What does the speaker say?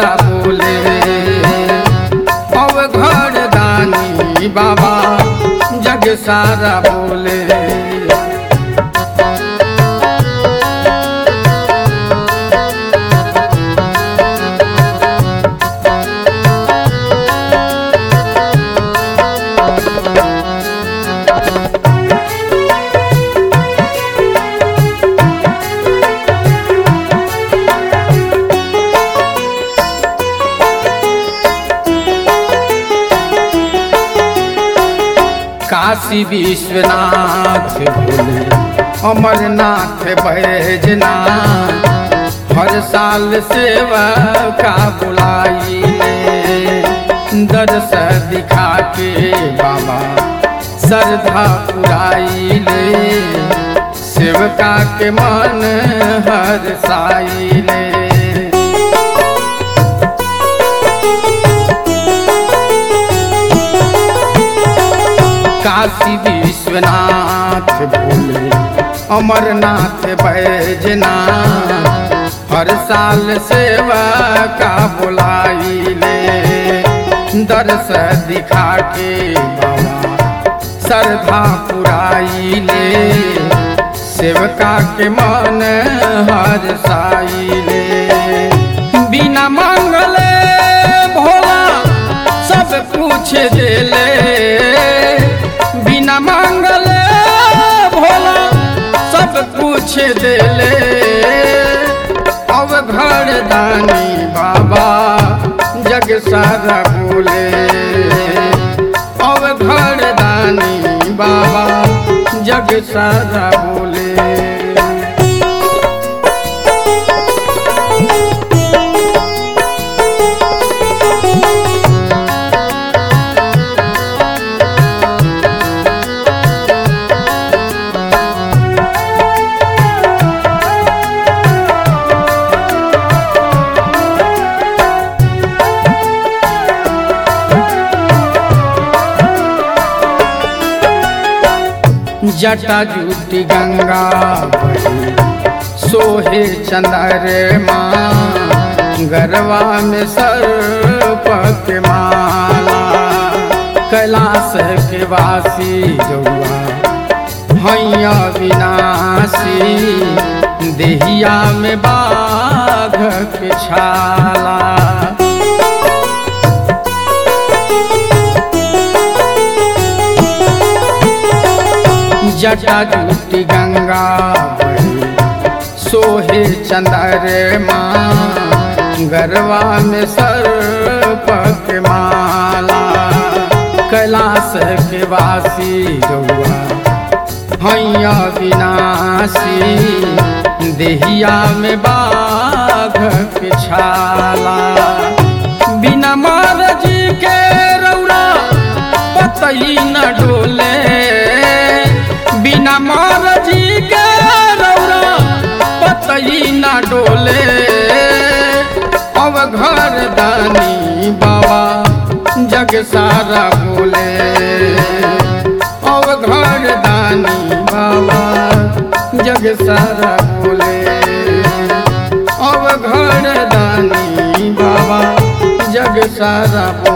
सारा बोले अब घर दानी बाबा जग सारा बोले काशी विश्वनाथ भोले अमरनाथ बैजना हर साल सेवा का बुलाई ले दर्श दिखा के बाबा श्रद्धा पुराई ले सेवका के मन हर साई ले काशी विश्वनाथ भोले अमरनाथ बैजना हर साल सेवा का बुलाई ले दर्श दिखा के बाबा श्रद्धा पुराई ले सेवका के मन हर साई ले बिना मांगले भोला सब कुछ देले बिना मांगले भोला सब कुछ देले अब घर दानी बाबा जग सारा बोले अब घर दानी बाबा जग सारा बोले जटा जूटी गंगा बही सोहे चंद्रमा गरवा में सर्प के माला कैलाश के वासी जौआ हैया विनाशी देहिया में बाघ के छाला जटा जूटी गंगा बही सोहे चंद्रमा गरवा में सर्प के माला कैलाश के वासी जौआ हैया विनाशी देहिया में बाघ के छाला बिना महाराजी के रौरा पतई न डोले बिना महाराजी के रौरा पतई न डोले अब घर दानी बाबा जग सारा बोले अब घर दानी बाबा जग सारा बोले अब घर दानी बाबा जग सारा बोले